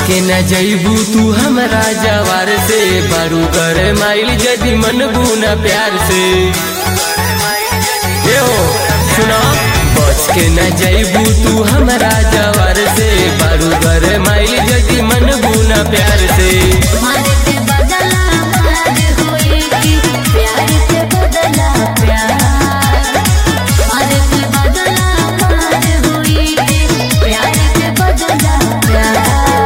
के न जईबू तू हमरा जवार से बारू कर माइल जदी मन बुना प्यार से ए हो सुना बच के न जईबू तू हमरा जवार से बारू कर माइल जदी मन बुना प्यार से मारे के बदला मार होई कि प्यार के बदला प्यार मारे के बदला मार होई कि प्यार के बदला प्यार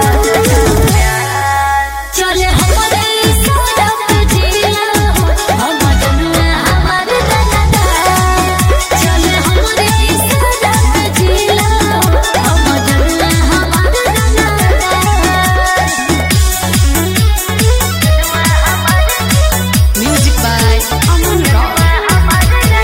चले हमारे सड़क जिया हो हम जनुआ हमार दादा चले हमारे सड़क जिया हो हम जनुआ हमार दादा Music by Aman Rock.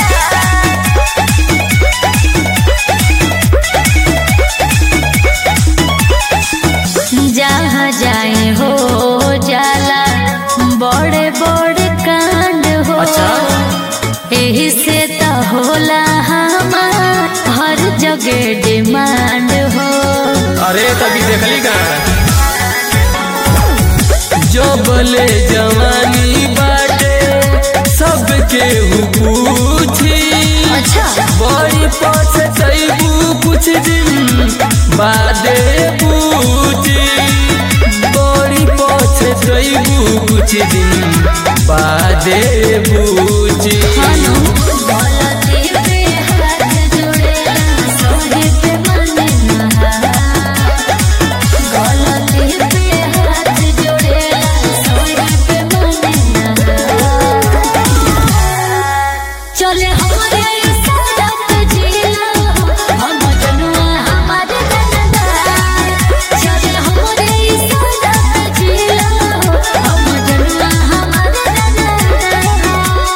जहाँ जाए हो जाला बड़े बड़े कांड हो अच्छा। एही से तो होला हमार हर जगह डिमांड हो अरे तभी देखली का जो बोले जवानी बाटे सबके हु पूछी अच्छा बड़ी पछतैबू कुछ दिन बादे पूछी बड़ी पछतैबू कुछ दिन बादे पूछी खानो बोलती पे हाथ जोड़ेला सोहे पे मन नहा गलती पे हाथ जोड़ेला सोहे पे मन नहा चले हमारे सड़क जिला हम जनुआ हमारे दादा चले हमारे सड़क जिला हम जनुआ हमारे दादा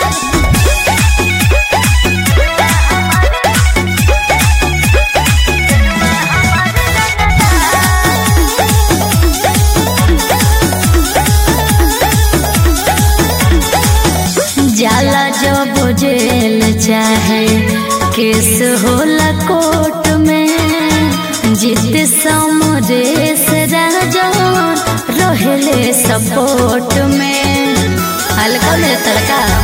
जाला जब जेल चाहे केस होला कोर्ट में जित समरेश राजा रहले सपोर्ट में हल्का में तड़का